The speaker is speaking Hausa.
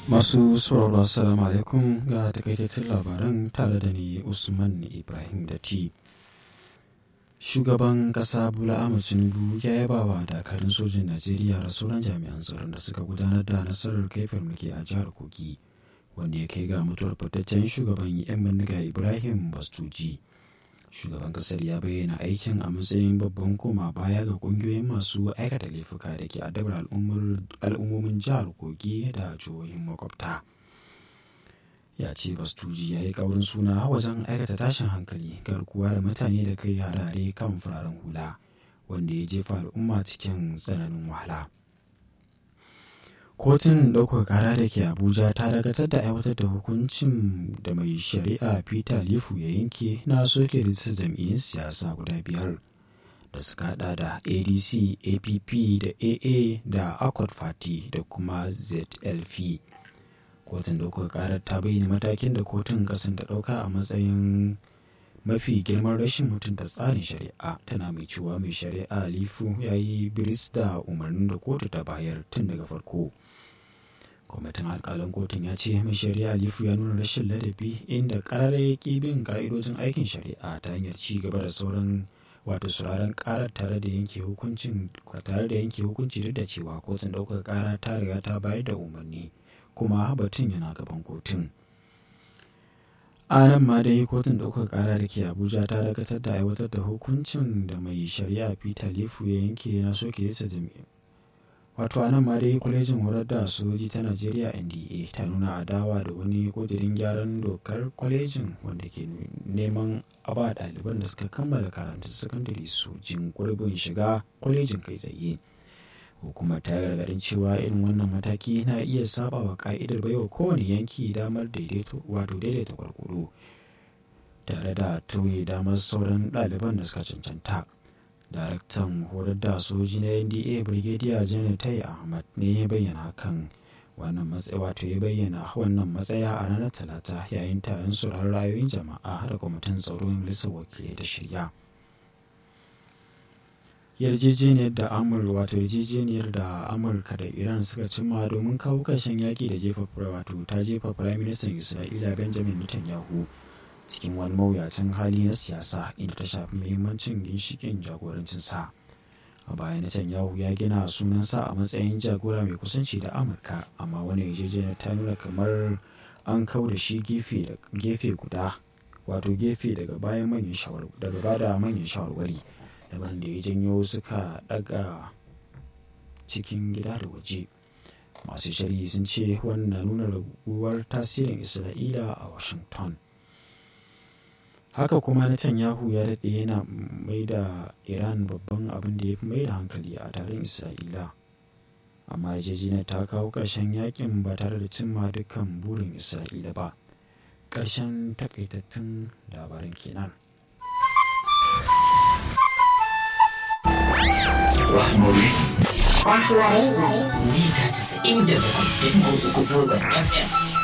Masu sauraro assalamu alaikum ga takaitattun labaran tare da ni Usman Ibrahim Datti. Shugaban ƙasa Bola Ahmed Tinubu ya yaba wa dakarun sojin Najeriya da sauran jami'an tsaron da suka gudanar da nasarar kai farmaki a jihar Kogi, wanda ya kai ga mutuwar fitaccen shugaban 'yan bindiga Ibrahim Bastuji. Shugaban ƙasar ya bayyana aikin a matsayin babban koma baya ga ƙungiyoyin masu aikata laifuka da ke adabar al'ummomin jihar Kogi da jihohin makwabta. ya ce bastuji ya yi kaurin suna wajen aikata tashin hankali garkuwa da mutane da kai harare kan fararen hula wanda ya jefa al'umma cikin tsananin wahala kotun ɗaukar kara da ke abuja ta dakatar da aiwatar da hukuncin da mai shari'a peter lifu ya yanke na soke rijistar jam'iyyun siyasa guda biyar da suka hada da adc app da aa da accord party da kuma zlp kotun ɗaukar karar ta bayyana matakin da kotun kasan ta ɗauka a matsayin mafi girman rashin mutunta tsarin shari'a tana mai cewa mai shari'a lifu ya yi biris da umarnin da kotu ta bayar tun daga farko kwamitin alkalin kotun ya ce mai shari'a lifu ya nuna rashin ladabi inda karar ya ƙi bin ka'idojin aikin shari'a ta hanyar ci gaba da sauran wato sauraron karar tare da yanke hukuncin tare da yanke hukunci duk da cewa kotun ɗaukar kara ta riga ta bayar da umarni kuma batun yana gaban kotun a nan ma dai kotun ɗaukar ƙara da ke abuja ta dakatar da aiwatar da hukuncin da mai shari'a peter lifu ya yanke na soke yasa jami'a wato a nan ma dai kwalejin horar da sojoji ta najeriya nda ta nuna adawa da wani kudirin gyaran dokar kwalejin wanda ke neman a ba ɗaliban da suka kammala karantun sakandare su jin gurbin shiga kwalejin kai tsaye hukumar ta gargadin cewa irin wannan mataki na iya saba wa ka'idar baiwa kowane yanki damar daidaito wato daidaita kwarkwaro tare da tauye damar sauran ɗaliban da suka cancanta daraktan horar da soji na nda brigadier janar tai ahmad ne ya bayyana hakan wannan matsaya wato ya bayyana wannan matsaya a ranar talata yayin taron sauraron ra'ayoyin jama'a da kwamitin tsaro majalisar wakilai ta shirya yarjejeniyar da amurka wato yarjejeniyar da amurka da iran suka cimma domin kawo ƙarshen yaƙi da jefa wato ta jefa firayim ministan isra'ila benjamin netanyahu cikin wani mawuyacin hali na siyasa inda ta shafi muhimmancin ginshikin jagorancinsa a baya netanyahu ya gina sunansa a matsayin jagora mai kusanci da amurka amma wani yarjejeniyar ta nuna kamar an kau da shi gefe guda wato gefe daga bayan manyan daga bada manyan shawarwari daban da ya janyo suka daga cikin gida da waje masu shari'i sun ce wannan nuna raguwar tasirin isra'ila a washington haka kuma netanyahu ya daɗe yana mai da iran babban abin da ya fi mai da hankali a taron isra'ila amma yarjejeniyar ta kawo ƙarshen yakin ba tare da cimma dukkan burin isra'ila ba ƙarshen takaitattun labaran kenan Rahmari. Rahmari. Mita 97.3 zangon FM.